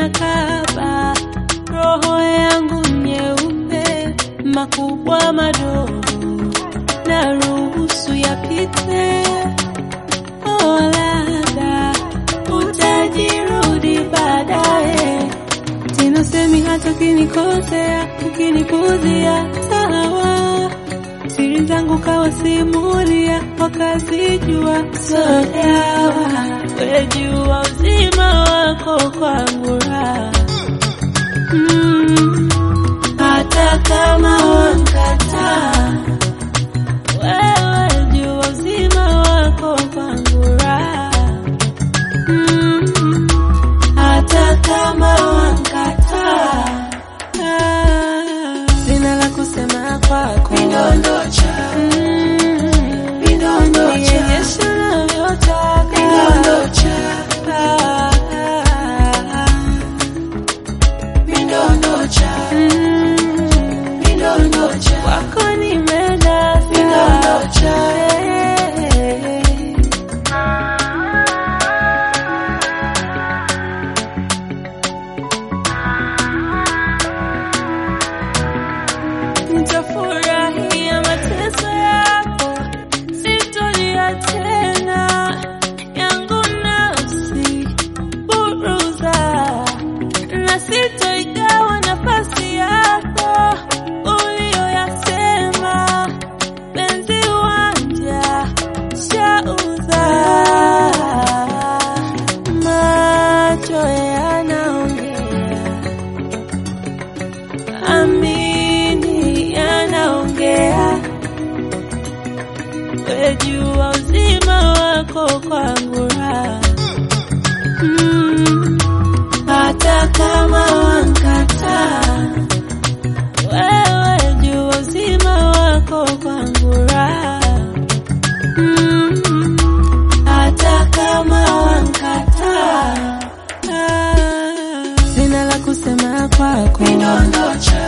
inakaba roho yangu nyeupe, makubwa madogo na ruhusu yapite. Oh, labda utajirudi baadaye tena, semi hata ukinikosea, ukinipuzia sawa, siri zangu kawasimulia, wakazijua so dawa, wejua uzima wako kwangu raha Mm, hata kama wankataa, wewe jua uzima wako kwangu raha. Mm, hata kama wankataa, ah, sina la kusema kwako, Midondocha, Mm, midondocha, nionyeshe unavyotaka. midondocha, Ah, ah, ah, midondocha, mm. midondocha, Wako nimedata Midondocha. Nitafurahia mateso yako, sitolia tena yangu nafsi buruza, na sitoigawa nafasi yako uliyoyasema, penzi wanja shauza, macho yanaongea amini yanaongea, wejua uzima wako kwangu raha. Mm, hata kama wankataa, wewe jua uzima wako kwangu raha. Mm, hata kama wankataa, ah, sina la kusema kwako midondocha,